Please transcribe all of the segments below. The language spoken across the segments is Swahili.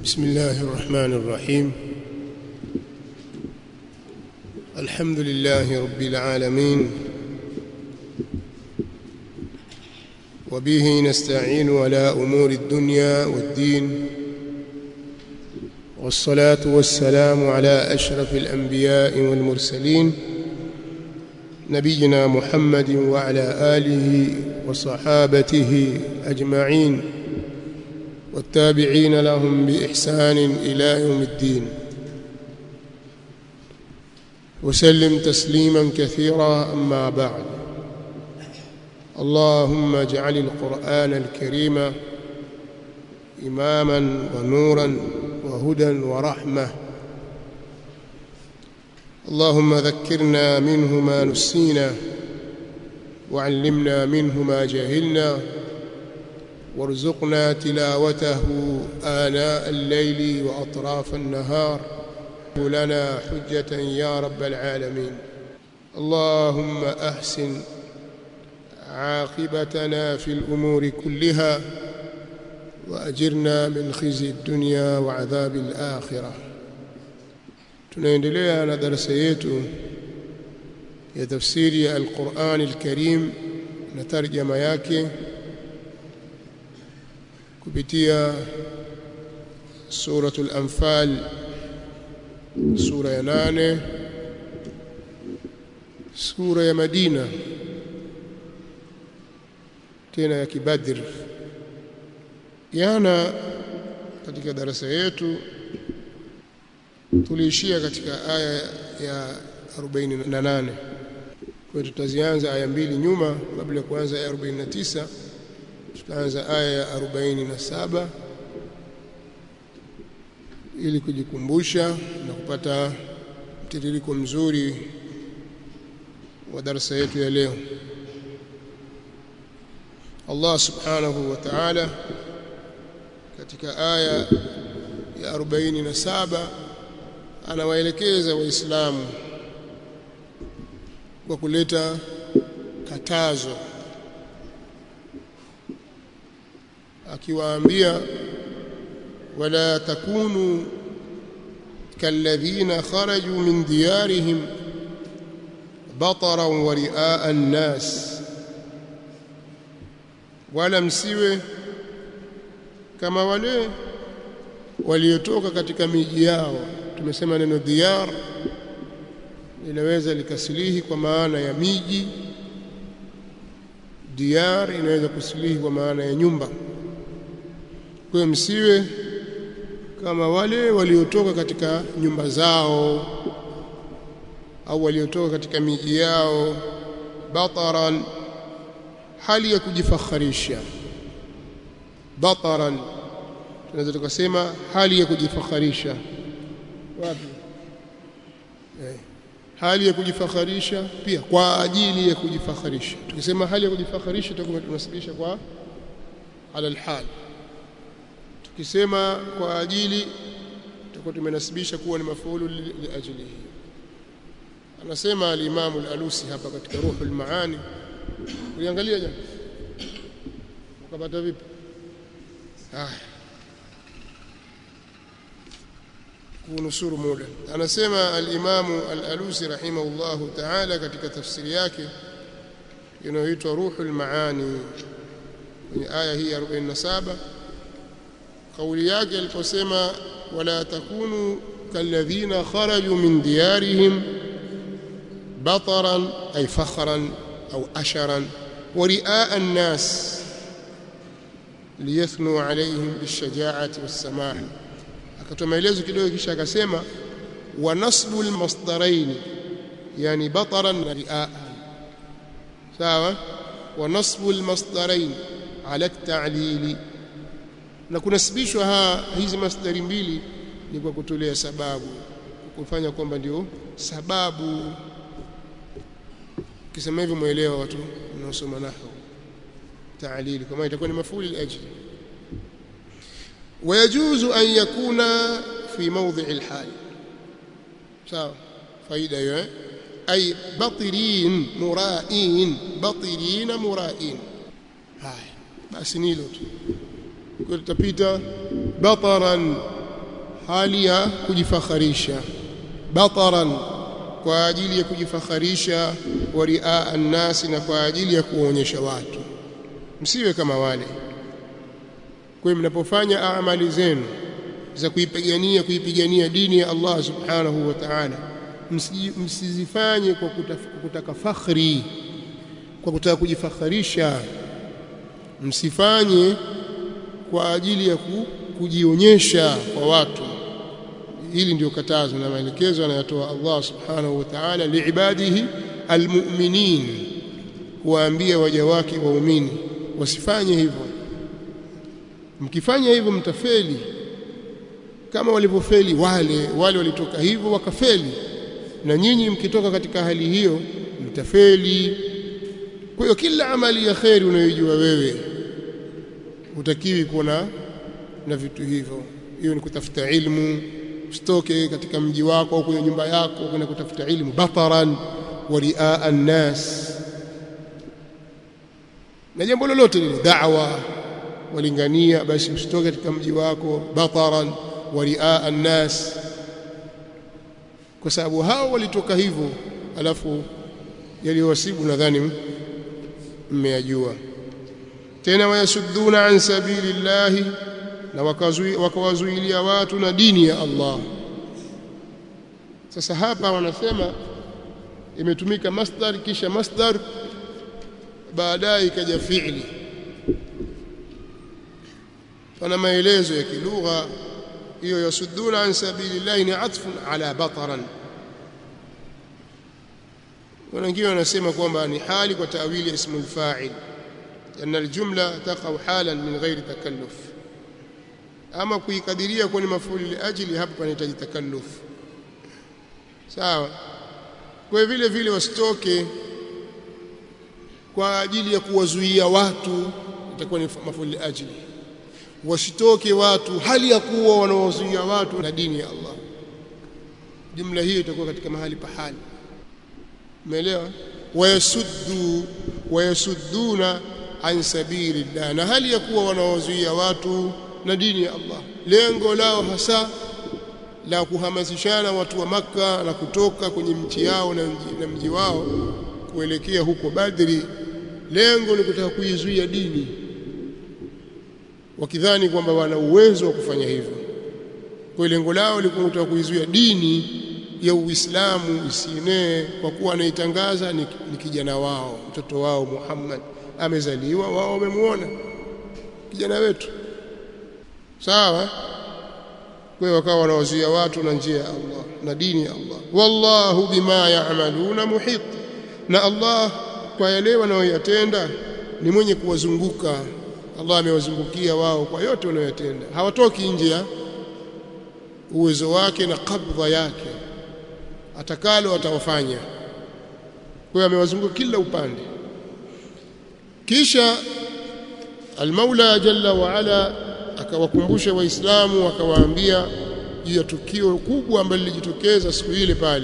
بسم الله الرحمن الرحيم الحمد لله رب العالمين وبه نستعين على أمور الدنيا والدين والصلاة والسلام على أشرف الأنبياء والمرسلين نبينا محمد وعلى آله وصحابته أجمعين والتابعين لهم بإحسان إلى يوم الدين وسلم تسليما كثيرا أما بعد اللهم اجعل القرآن الكريم إماما ونورا وهدى ورحمة اللهم ذكرنا منه ما نسينا وعلمنا منه ما جهلنا وارزقنا تلاوته آناء الليل وأطراف النهار لنا حجة يا رب العالمين اللهم أحسن عاقبتنا في الأمور كلها وأجرنا من خزي الدنيا وعذاب الآخرة tunaendelea na darasa yetu ya tafsiri ya Al-Qur'an Al-Karim na tarjama yake kupitia suratul Anfal sura ya nane sura ya Madina tena ya Kibadr jana katika darasa yetu tuliishia katika aya ya 48 kwa tutazianza aya mbili nyuma kabla ya kuanza aya 49 tutaanza aya ya 47 ili kujikumbusha na kupata mtiririko mzuri wa darasa yetu ya leo Allah subhanahu wa ta'ala katika aya ya 47 anawaelekeza waislamu kwa kuleta katazo akiwaambia wala takunu kalladhina kharaju min diyarihim bataran wa riaa an-nas wala msiwe kama wale waliotoka katika miji yao tumesema neno diyar linaweza likasilihi kwa maana ya miji diyar inaweza kusilihi kwa maana ya nyumba kwa msiwe kama wale waliotoka katika nyumba zao au waliotoka katika miji yao bataran hali ya kujifakharisha bataran tunaweza tukasema hali ya kujifakharisha wapi eh, hali ya kujifakharisha pia kwa ajili ya kujifakharisha tukisema hali ya kujifakharisha tutakuwa tunasibisha kwa ala alhal tukisema kwa ajili tutakuwa tumenasibisha kuwa ni mafuulu liajlihi anasema al-Imam al-Alusi hapa katika Ruhul Maani uliangalia jana ukapata vipi ah kunusuru muda anasema al-Imam al-Alusi rahimahullahu ta'ala katika tafsiri yake inayoitwa Ruhul Maani kwenye aya hii ya 47 kauli yake aliposema wala takunu kalladhina kharaju min diyarihim bataran ay fakhran au asharan wa riaa an-nas liyathnu alayhim bishaja'ati was-samaha akatoa maelezo kidogo kisha akasema wa nasbu al-masdarain yani bataran na riaa sawa wa nasbu al-masdarain ala at-ta'lili na kunasibishwa ha hizi masdari mbili ni kwa kutolea sababu kufanya kwamba ndio sababu kisema hivyo muelewa watu mnaosoma nahwu ta'lili kama itakuwa ni mafuli al-ajli ويجوز أن يكون في موضع الحال sawa faida hiyo ay batirin mura'in batirina mura'in haya basi nilo tu kwa tutapita bataran hali ya kujifakharisha bataran kwa ajili ya kujifakharisha wa riaa annasi na kwa ajili ya kuwaonyesha watu msiwe kama wale kwa mnapofanya amali zenu za kuipigania kuipigania dini ya Allah subhanahu wa ta'ala msizifanye kwa kutaka fakhri kwa kutaka kujifakharisha msifanye kwa ajili ya kujionyesha kwa watu hili ndio katazo na maelekezo anayotoa Allah subhanahu wa ta'ala liibadihi almu'minin kuwaambia waja wake waumini wasifanye hivyo mkifanya hivyo mtafeli kama walivyofeli wale wale walitoka hivyo wakafeli na nyinyi mkitoka katika hali hiyo mtafeli kwa hiyo kila amali ya kheri unayojua wewe utakiwi kuwa na vitu hivyo hiyo ni kutafuta ilmu usitoke katika mji wako au kwenye nyumba yako kwenda kutafuta ilmu bataran wa riaa an-nas na jambo lolote lile da'wa walingania basi usitoke katika mji wako bataran wa riaa an-nas kwa sababu hao walitoka hivyo alafu yaliwasibu nadhani mmeyajua tena wayasudduna an sabilillahi na wakawazuilia watu na dini ya Allah sasa hapa wanasema imetumika masdar kisha masdar baadaye ikaja fi'li pana maelezo ya kilugha hiyo yasudduna an sabilillahi ni atfun ala bataran wengine wanasema kwamba ni hali kwa tawili ya ismu al-fa'il أن الجملة تقع حالا من غير تكلف ama kuikadiria kwa ni mafuli liajili hapo panahitaji takalluf sawa kwa vile vile wasitoke kwa ajili ya kuwazuia watu itakuwa ni mafuli liajili wasitoke watu hali ya kuwa wanawazuia watu na dini ya Allah jumla hiyo itakuwa katika mahali pa hali umeelewa wayasuddu wayasudduna an sabilillah na hali ya kuwa wanawazuia watu na dini ya Allah lengo lao hasa la kuhamasishana watu wa maka na kutoka kwenye mchi yao na mji, na mji wao kuelekea huko Badri lengo ni kutaka kuizuia dini wakidhani kwamba wana uwezo wa kufanya hivyo kwa lengo lao lilikuwa kutaka kuizuia dini ya Uislamu isienee kwa kuwa anaitangaza ni, ni kijana wao mtoto wao Muhammad amezaliwa wao wamemuona kijana wetu sawa kwa hiyo wakawa wanawazuia watu na njia ya Allah na dini ya Allah wallahu bima ya'maluna muhit na Allah kwa yale wanayoyatenda ni mwenye kuwazunguka Allah amewazungukia wao kwa yote wanayotenda hawatoki nje ya uwezo wake na kabdha yake atakalo atawafanya kwa hiyo amewazunguka kila upande kisha almaula jalla wa ala akawakumbusha waislamu akawaambia juu ya tukio kubwa ambalo lilijitokeza siku ile pale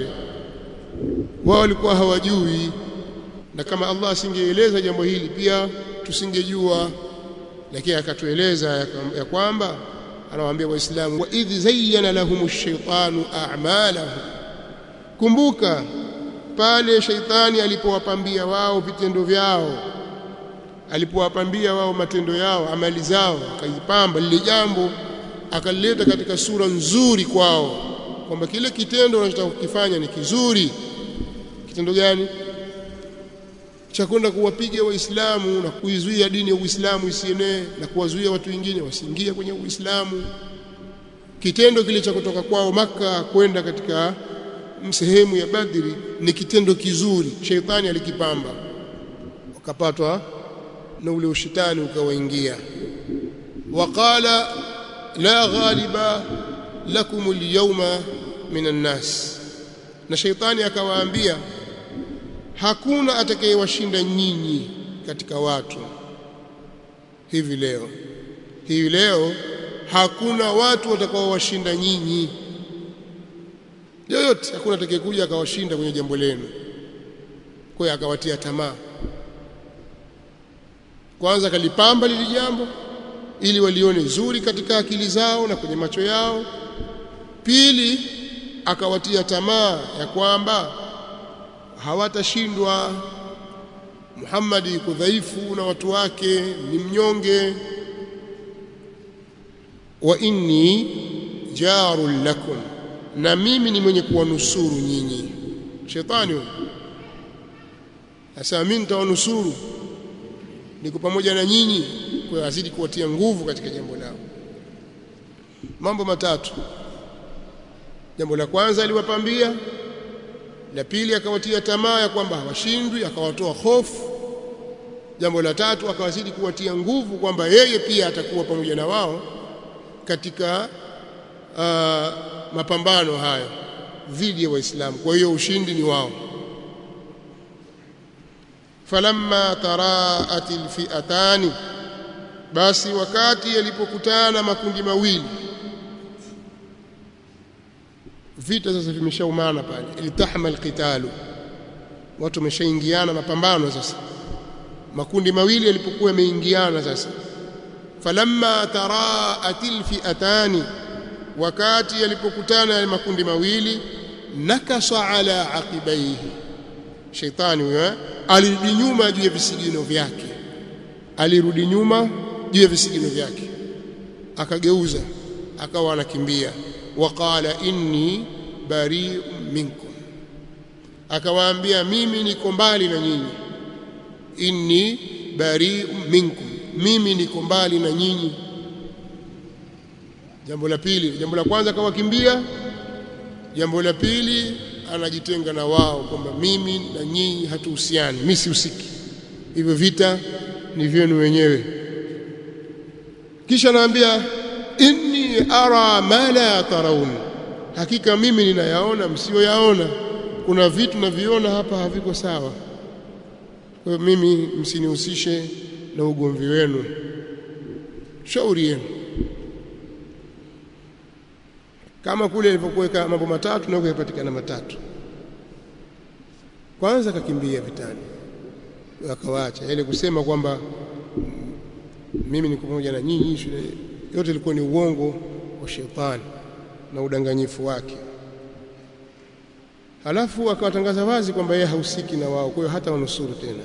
wao walikuwa hawajui na kama Allah asingeeleza jambo hili pia tusingejua lakini akatueleza ya, ya kwamba anawaambia waislamu wa idh zayyana lahum ash-shaytanu a'malahum kumbuka pale shaitani alipowapambia wao vitendo vyao alipowapambia wao matendo yao amali zao akaipamba lile jambo akalileta katika sura nzuri kwao kwamba kile kitendo unachotaka kukifanya ni kizuri kitendo gani cha kwenda kuwapiga waislamu na kuizuia dini ya Uislamu isienee na kuwazuia watu wengine wasiingie kwenye Uislamu kitendo kile cha kutoka kwao maka kwenda katika sehemu ya Badri ni kitendo kizuri sheitani alikipamba wakapatwa na ule ushitani ukawaingia waqala la ghaliba lakum alyawma minan nas na sheitani akawaambia hakuna atakayewashinda nyinyi katika watu hivi leo hivi leo hakuna watu watakaowashinda nyinyi yoyote hakuna atakayekuja akawashinda kwenye jambo lenu kwa hiyo akawatia tamaa kwanza kalipamba lili jambo ili walione zuri katika akili zao na kwenye macho yao pili akawatia tamaa ya kwamba hawatashindwa Muhammad yuko dhaifu na watu wake ni mnyonge wa inni jarul lakum na mimi ni mwenye kuwanusuru nyinyi shetani huyo sasa mimi nitawanusuru niko pamoja na nyinyi kwa azidi kuwatia nguvu katika jambo lao mambo matatu jambo la kwanza aliwapambia la pili akawatia tamaa ya kwamba hawashindwi akawatoa hofu jambo la tatu akawazidi kuwatia nguvu kwamba yeye pia atakuwa pamoja na wao katika uh, mapambano hayo dhidi ya waislamu kwa hiyo ushindi ni wao falamma taraat alfi'atani basi wakati yalipokutana makundi mawili vita sasa vimeshaumana pale iltahama alqitalu watu wameshaingiana mapambano sasa makundi mawili yalipokuwa yameingiana sasa falamma taraat alfi'atani wakati yalipokutana yale makundi mawili nakasa ala aqibaihi shaitani huyo alirudi nyuma juu ya visigino vyake alirudi nyuma juu ya visigino vyake akageuza akawa anakimbia waqala inni bari'un minkum akawaambia mimi niko mbali na nyinyi inni bari'un minkum mimi niko mbali na nyinyi jambo la pili jambo la kwanza akawakimbia jambo la pili anajitenga na wao kwamba mimi na nyinyi hatuhusiani mimi sihusiki hivyo vita ni vyenu wenyewe kisha anaambia inni ara ma la taraun hakika mimi ninayaona msioyaona kuna vitu naviona hapa haviko sawa kwa hiyo mimi msinihusishe na ugomvi wenu shauri yenu kama kule ilipokuweka mambo matatu na kuyapatikana matatu kwanza akakimbia vitani akawaacha ile kusema kwamba mimi niko pamoja na nyinyi yote ilikuwa ni uongo wa shetani na udanganyifu wake halafu akawatangaza wazi kwamba yeye hahusiki na wao kwa hiyo hata wanusuru tena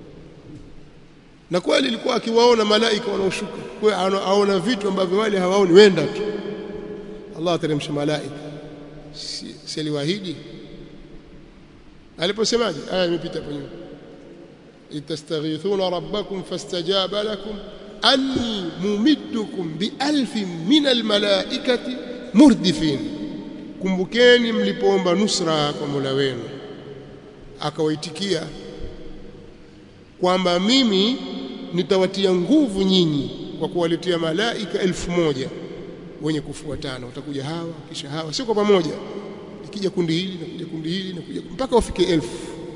na kweli ilikuwa akiwaona malaika wanaoshuka kwa hiyo aona vitu ambavyo wale hawaoni wenda tu Allah ateremsha malaika si, si aliwaahidi aliposemaje aya imepita hapo nyuma itastaghithuna rabbakum fastajaba lakum anni mumiddukum bialfin min almalaikati murdifin kumbukeni mlipoomba nusra kwa Mola wenu akawaitikia kwamba mimi nitawatia nguvu nyinyi kwa kuwaletea malaika elfu moja wenye kufuatana watakuja hawa kisha hawa sio kwa pamoja ikija kundi hili na kuja kundi hili na kuja mpaka wafike elfu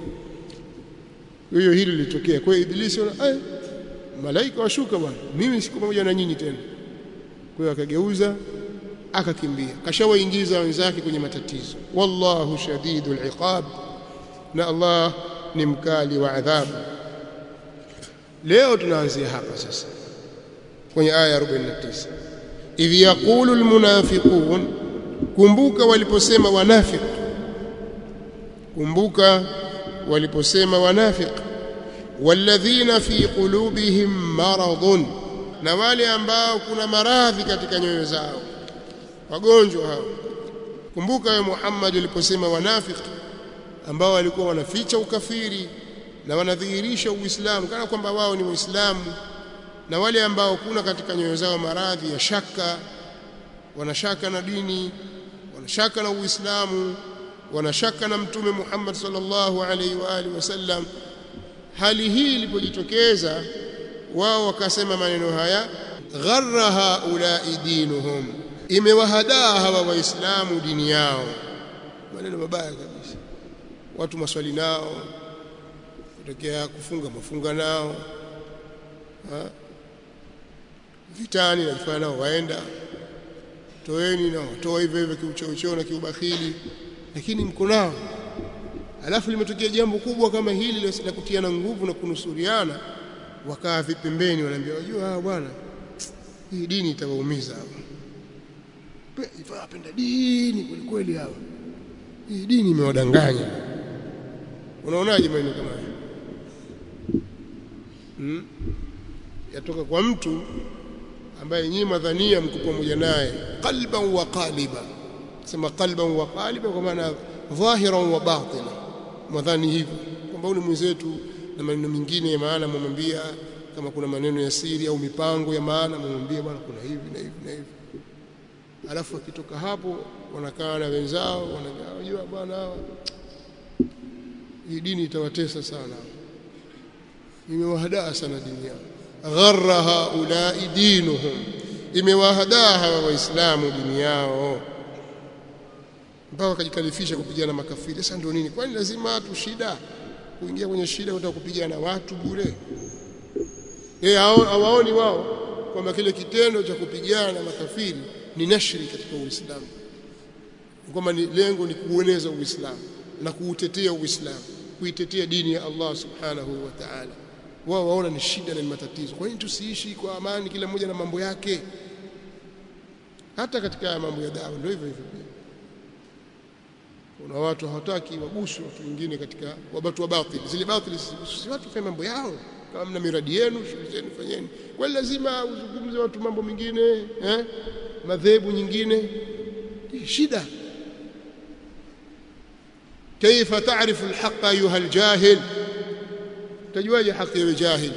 hiyo hili lilitokea kwa hiyo ibilisi ona eh malaika washuka bwana mimi siko pamoja na nyinyi tena kwa hiyo akageuza akakimbia kashawaingiza wenzake kwenye matatizo wallahu shadidul iqab na Allah ni mkali wa adhabu leo tunaanzia hapa sasa kwenye aya 49 idh yaqulu almunafiqun kumbuka waliposema wanafiq kumbuka waliposema wanafiq walladhina fi qulubihim maradun na wale ambao kuna maradhi katika nyoyo zao wagonjwa hao kumbuka ya Muhammad aliposema wanafiq ambao walikuwa wanaficha ukafiri na wanadhihirisha uislamu kana kwamba wao ni waislamu na wale ambao kuna katika nyoyo zao maradhi ya shaka wanashaka na dini wanashaka na uislamu wanashaka na mtume Muhammad sallallahu alaihi wa alihi wasallam hali hii ilipojitokeza wao wakasema maneno haya gharra haula'i dinuhum imewahadaa hawa waislamu dini yao maneno mabaya kabisa watu maswali nao kutokea kufunga mafunga nao ha? vitani najifanya nao waenda toeni nao toa hivyo hivyo kiuchocheo na kiubakhili lakini mko nao alafu limetokea jambo kubwa kama hili la kutiana nguvu na kunusuriana wakaa vipembeni wanaambia wajua hawa bwana hii dini itawaumiza hapo wapenda dini kweli kweli hawa hii dini imewadanganya unaonaje maneno kama haya hmm? yatoka kwa mtu ambaye nyinyi madhania mko pamoja naye qalban wa qaliba sema qalban wa qaliba kwa maana dhahiran wa batina mwadhani hivyo kwamba huyu ni mwenzetu na maneno mengine ya maana mwambia kama kuna maneno ya siri au mipango ya maana mwambie bwana kuna hivi na hivi na hivi alafu akitoka hapo wanakaa na wenzao wanajua bwana hawa hii dini itawatesa sana imewahadaa sana dini yao gharra haulai dinuhum imewahadaa hawa waislamu dini yao mpaka wakajikalifisha kupigana makafiri sasa ndio nini kwani lazima watu shida kuingia kwenye shida kutaka kupigana watu bure eh hawaoni wao kwamba kile kitendo cha kupigana na makafiri ni nashri katika Uislamu kwamba ni lengo ni kueneza Uislamu na kuutetea Uislamu kuitetea dini ya Allah subhanahu wa ta'ala wao waona ni shida na ni matatizo kwa nini tusiishi kwa amani kila mmoja na mambo yake hata katika mambo ya dawa ndio hivyo hivyo kuna watu hawataki waguswe watu wengine katika wabatu wa batili zile batili si watu fanya mambo yao kama mna miradi yenu shughuli zenu fanyeni kwa lazima uzungumze watu mambo mengine eh madhehebu nyingine shida كيف تعرف الحق ايها الجاهل tajuaje haki ya jahil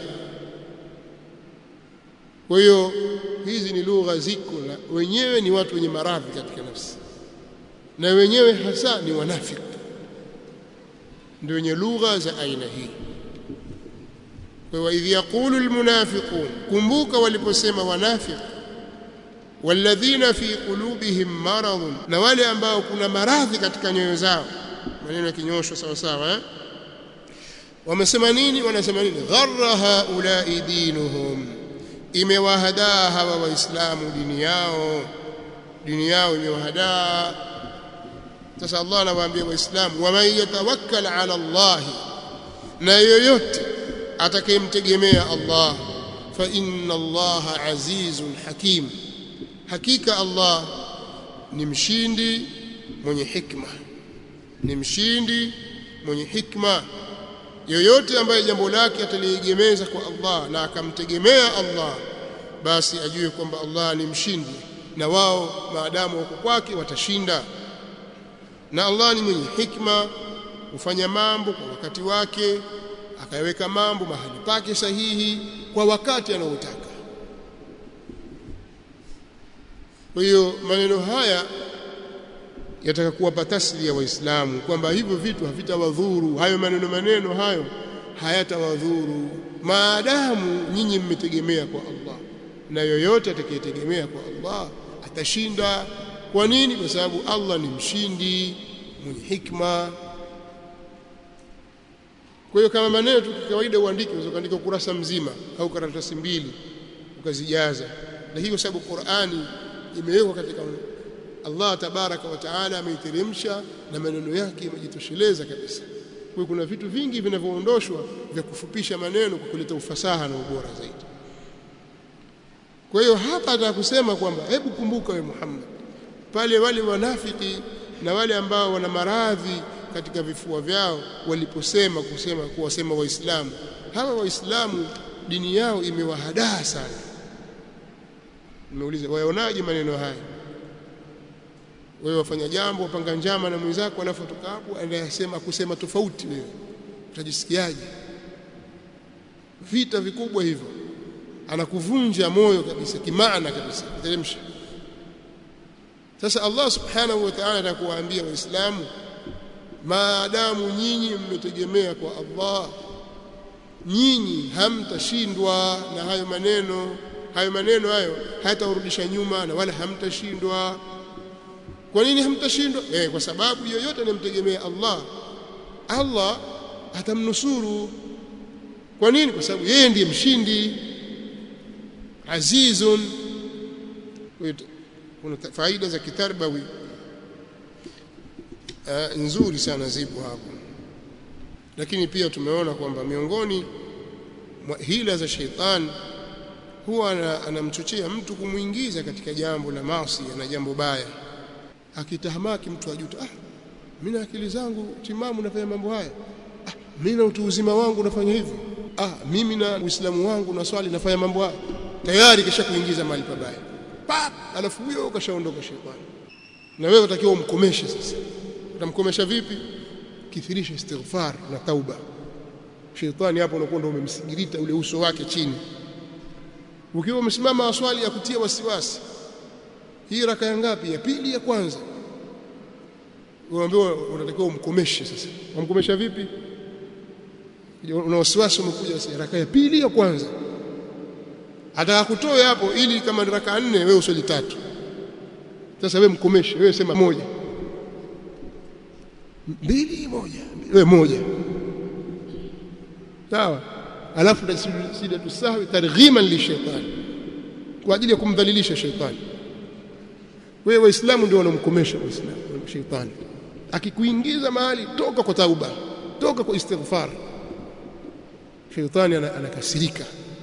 kwa hiyo hizi ni lugha ziko na wenyewe ni watu wenye maradhi katika nafsi na wenyewe hasa ni wanafiki ndio wenye lugha za aina hii kwa idh yaqulu almunafiqun kumbuka waliposema wanafiki walladhina fi qulubihim maradun na wale ambao kuna maradhi katika nyoyo zao maneno yakinyoshwa sawa sawa eh wamesema nini wanasema nini gharra haulai dinuhum imewahadaa hawa waislamu dini yao dini yao imewahadaa sasa Allah anawaambia waislamu waman yatawakkal ala Allah na yoyote atakayemtegemea Allah fa inna Allah azizun hakim hakika Allah ni mshindi mwenye hikma ni mshindi mwenye hikma yoyote ambaye jambo lake ataliegemeza kwa Allah na akamtegemea Allah basi ajue kwamba Allah ni mshindi na wao maadamu wako kwake watashinda na Allah ni mwenye hikma hufanya mambo kwa wakati wake akaweka mambo mahali pake sahihi kwa wakati anaotaka kwa hiyo maneno haya yataka kuwapa taslia waislamu kwamba hivyo vitu havitawadhuru hayo maneno maneno hayo hayatawadhuru maadamu nyinyi mmetegemea kwa Allah na yoyote atakayetegemea kwa Allah atashinda kwa nini kwa sababu Allah ni mshindi mwenye hikma kwa hiyo kama maneno tu kawaida uandike unaweza kuandika ukurasa mzima au karatasi mbili ukazijaza lakini kwa sababu Qur'ani imewekwa katika Allah tabaraka wa taala ameiteremsha na maneno yake yamejitosheleza kabisa. Kwa kuna vitu vingi vinavyoondoshwa vya kufupisha maneno kwa kuleta ufasaha na ubora zaidi. Kwa hiyo hapa nataka kusema kwamba hebu kumbuka we Muhammad, pale wale wanafiki na wale ambao wana maradhi katika vifua vyao waliposema kusema kuwasema Waislamu, hawa Waislamu dini yao imewahadaa sana. Nimeuliza, waonaje maneno haya? wewe wafanya jambo wapanga njama na mwenzako alafu toka hapo anayasema kusema tofauti wewe utajisikiaje vita vikubwa hivyo anakuvunja moyo kabisa kimaana kabisa kuteremsha sasa Allah subhanahu wa ta'ala atakuwaambia waislamu maadamu nyinyi mmetegemea kwa Allah nyinyi hamtashindwa na hayo maneno hayo maneno hayo hayatawarudisha nyuma na wala hamtashindwa kwa nini hamtashindwa eh kwa sababu yoyote anayemtegemea Allah Allah atamnusuru kwa nini kwa sababu yeye ndiye mshindi azizun kuna faida za kitarbawi uh, nzuri sana zipo hapo lakini pia tumeona kwamba miongoni mwa hila za sheitan huwa anamchochea mtu kumuingiza katika jambo la maasi na jambo baya akitahamaki mtu ajuta ah mimi na akili zangu timamu nafanya mambo haya ah mimi na utu uzima wangu nafanya hivi ah mimi na uislamu wangu na swali nafanya mambo haya tayari kisha kuingiza mahali pabaya pap alafu huyo kashaondoka shetani na wewe utakiwa umkomeshe sasa utamkomesha vipi kithirisha istighfar na tauba shetani hapo unakuwa ndio umemsigirita ule uso wake chini ukiwa umesimama swali ya kutia wasiwasi hii raka ya ngapi ya pili ya kwanza unaambiwa unatakiwa umkomeshe sasa umkomesha vipi una wasiwasi umekuja sasa raka ya pili ya kwanza ataka kutoa hapo ili kama ni raka nne wewe usali tatu sasa wewe mkomeshe wewe sema moja mbili moja wewe moja sawa alafu sida tusahwi targhiman lishaitani kwa ajili ya kumdhalilisha shaitani wewe waislamu ndio wanamkomesha waislamu shaitani akikuingiza mahali toka kwa tauba toka kwa istighfar shaitani anakasirika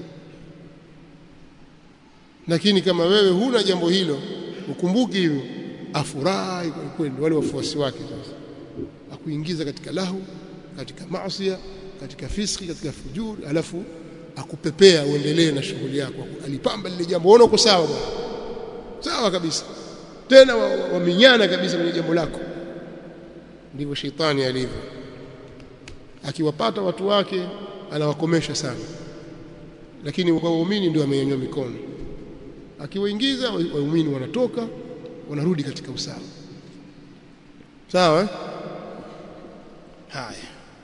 lakini kama wewe huna jambo hilo ukumbuki hivyo afurahi kwa kweli wale wafuasi wake sasa akuingiza katika lahu katika maasi katika fiski katika fujuri alafu akupepea uendelee na shughuli yako alipamba lile jambo unaona uko sawa bwana sawa kabisa tena waminyana wa kabisa kwenye jambo lako ndivyo shetani alivyo akiwapata watu wake anawakomesha sana lakini kwa waumini ndio amenyanyua mikono akiwaingiza waumini wanatoka wanarudi katika usawa sawa eh? haya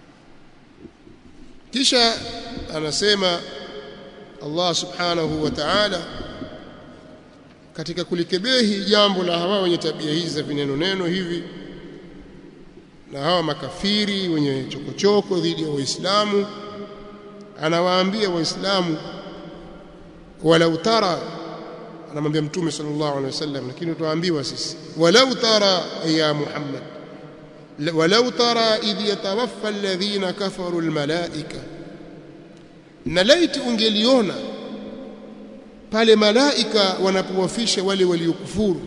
kisha anasema Allah subhanahu wa ta'ala katika kulikebehi jambo la hawa wenye tabia hizi za vineno neno hivi na hawa makafiri wenye chokochoko dhidi ya waislamu anawaambia waislamu walau tara anamwambia mtume sallallahu alaihi wasallam lakini tuambiwa sisi walau tara ya muhammad walau tara idh yatawaffa alladhina kafaru almalaika na laiti ungeliona pale malaika wanapowafisha wale waliokufuru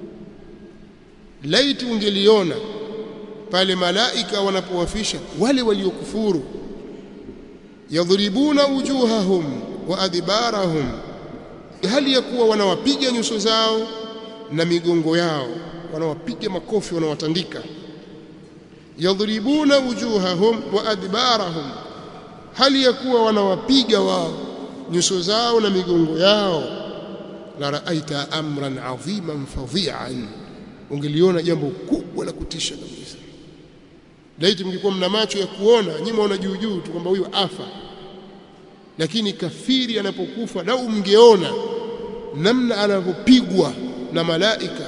laiti ungeliona pale malaika wanapowafisha wale waliokufuru yadhribuna wujuhahum wa adbarahum hali ya kuwa wanawapiga nyuso zao na migongo yao wanawapiga makofi wanawatandika yadhribuna wujuhahum wa adbarahum hali ya kuwa wanawapiga wao nyuso zao na migongo yao la raaita amran adhiman fadhi'an ungeliona jambo kubwa la kutisha kabisa laiti mngekuwa mna macho ya kuona nyinyi mwaona juu juu tu kwamba huyu afa lakini kafiri anapokufa lau mngeona namna anavyopigwa na malaika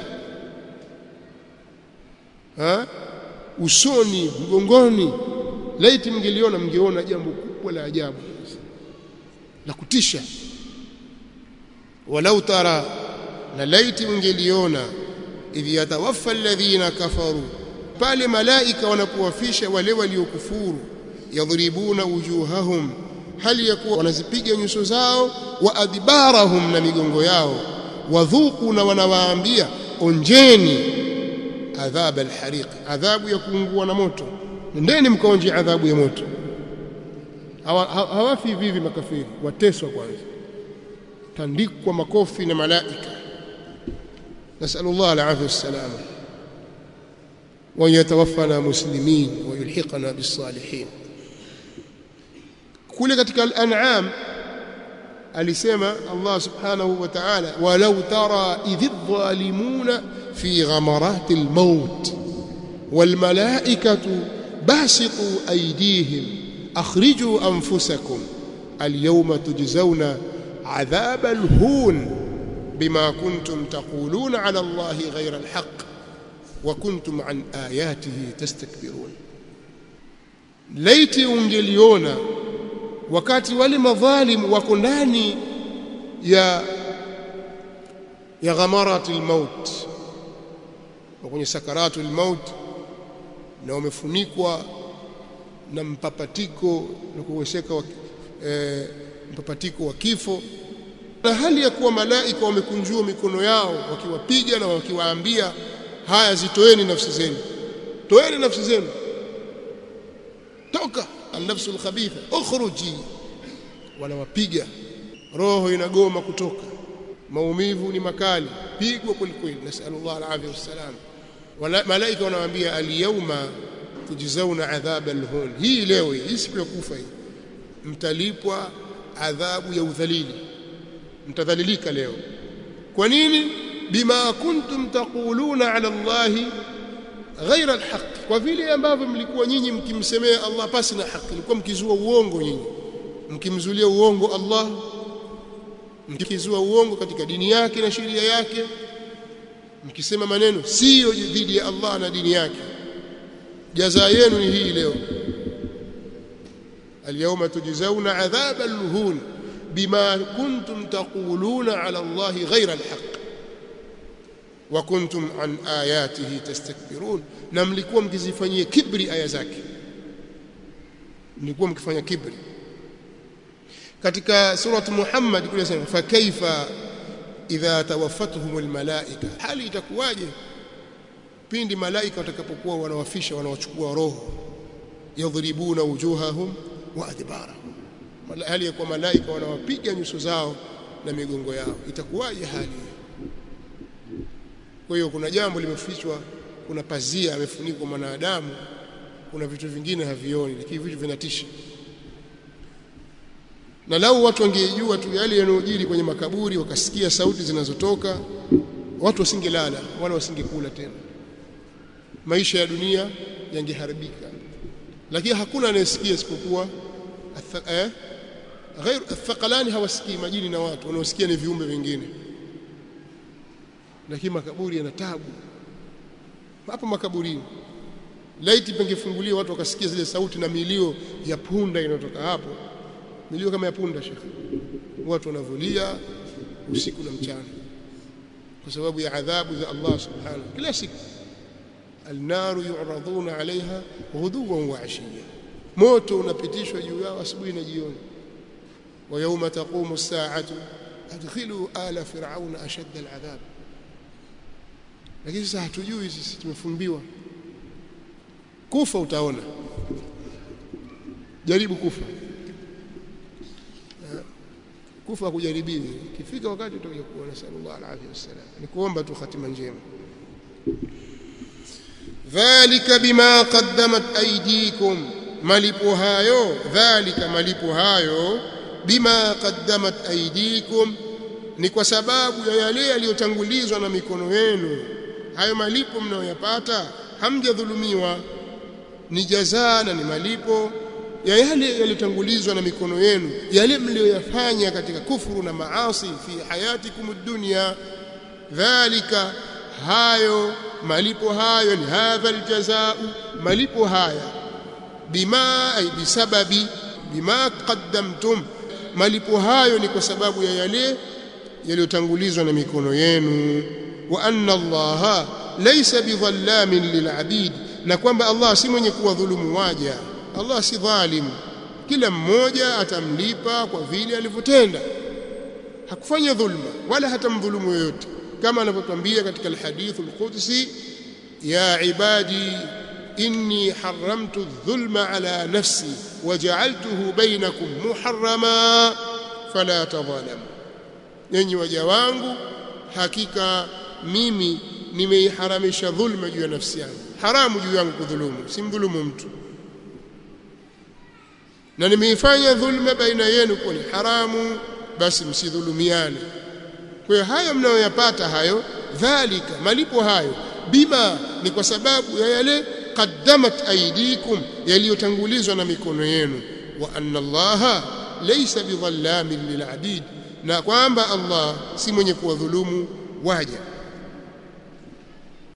ha? usoni mgongoni laiti mngeliona mngeona jambo kubwa la ajabu la kutisha walau tara na laiti mngeliona idh yatawaffa alladhina kafaru pale malaika wanapowafisha wale waliokufuru yadhribuna wujuhahum hali ya kuwa wanazipiga nyuso zao wa adbarahum na migongo yao wadhuku na wanawaambia onjeni adhab alhariq adhabu ya kuungua na moto nendeni mkaonje adhabu ya moto hawafi hivi hivi makafiri wateswa kwanza tandikwa makofi na malaika nasallallahu alafia wassalama وأن يتوفنا مسلمين ويلحقنا بالصالحين kule katika al-an'am alisema Allah subhanahu wa ta'ala walau tara idh adh-dhalimuna fi ghamarati al-maut wal malaikatu basitu aydihim akhriju anfusakum al-yawma tujzauna adhab al-hun bima kuntum taquluna ala Allah ghayra al-haqq wa kuntum an ayatihi tastakbirun laiti ungeliona wakati wale madhalim wako ndani ya ya ghamarati almaut kwenye sakaratu almaut na wamefunikwa na mpapatiko na kuwesheka e, mpapatiko wa kifo na hali ya kuwa malaika wamekunjua mikono yao wakiwapiga na wakiwaambia haya zitoeni nafsi zenu toeni nafsi zenu toka an-nafsu al-khabitha ukhruji wanawapiga roho inagoma kutoka maumivu ni makali pigwa kwelikweli nasallallahu alaihi wasallam malaika wanawaambia al-yawma tujzauna adhab al-hun hii leo hii siku ya kufa hii mtalipwa adhabu ya udhalili mtadhalilika leo kwa nini bima kuntum taquluna ala allahi ghaira alhaq kwa vile ambavyo mlikuwa nyinyi mkimsemea Allah pasi na haki mlikuwa mkizua uongo nyinyi mkimzulia uongo Allah mkizua uongo katika dini yake na sheria yake mkisema maneno sio dhidi ya Allah na dini yake jaza yenu ni hii leo اليوم تجزون عذاب الهون بما كنتم تقولون على الله غير الحق وكنتم عن آياته تستكبرون na mlikuwa mkizifanyia kibri aya zake mlikuwa mkifanya kibri katika surah Muhammad kule sema fa kaifa idha tawaffatuhum almalaika hali itakuwaje pindi malaika watakapokuwa wanawafisha wanawachukua roho yadhribuna wujuhahum wa adbarahum hali ya kwa malaika wanawapiga nyuso zao na migongo yao itakuwaje hali kwa hiyo kuna jambo limefichwa kuna pazia amefunikwa mwanadamu kuna vitu vingine havioni lakini vitu vinatisha na lau watu wangejua tu yale yanayojiri kwenye makaburi wakasikia sauti zinazotoka watu wasingelala wala wasingekula tena maisha ya dunia yangeharibika lakini hakuna anayesikia isipokuwa eh غير الثقلان hawasikii majini na watu wanaosikia ni viumbe vingine lakini makaburi yana tabu hapo makaburini laiti pengefungulia watu wakasikia zile sauti na milio ya punda inayotoka hapo milio kama ya punda shekhi watu wanavulia usiku na mchana kwa sababu ya adhabu za Allah subhanahu kila siku النار يعرضون عليها غدوا وعشيا moto unapitishwa juu yao asubuhi na jioni wa yawma taqumu as-sa'atu adkhilu ala fir'auna ashadda al-'adhab lakini sasa hatujui sisi tumefumbiwa kufa utaona jaribu kufa kufa kujaribiwi kifika wakati utakuja kuona sallallahu alaihi wasallam ni kuomba tu hatima njema dhalika bima qaddamat aydikum malipo hayo dhalika malipo hayo bima qaddamat aydikum ni kwa sababu ya yale yaliyotangulizwa na mikono yenu hayo malipo mnayoyapata hamjadhulumiwa ni jazaa na ni malipo ya yale yaliyotangulizwa na mikono yenu yale mliyoyafanya katika kufuru na maasi fi hayatikum dunya dhalika hayo malipo hayo ni hadha aljazaa malipo haya bima ay bisababi bima qaddamtum malipo hayo ni kwa sababu ya yale yaliyotangulizwa na mikono yenu wa anna allaha laysa bidhallamin lilabid na kwamba Allah si mwenye kuwadhulumu waja Allah si dhalim kila mmoja atamlipa kwa vile alivyotenda hakufanya dhulma wala hatamdhulumu yoyote kama anavyotwambia katika alhadith alqudsi ya ibadi inni haramtu adh-dhulma ala nafsi waja'altuhu bainakum muharrama fala tadhalamu enyi waja wangu hakika mimi nimeiharamisha dhulma juu ya nafsi yangu haramu juu yangu kudhulumu simdhulumu mtu na nimeifanya dhulma baina yenu kuwa ni haramu basi msidhulumiane kwa hiyo hayo mnayoyapata hayo dhalika malipo hayo bima ni kwa sababu ya yale qaddamat aydikum yaliyotangulizwa na mikono yenu wa anna allaha laysa bidhallamin lilabid na kwamba Allah si mwenye kuwadhulumu waja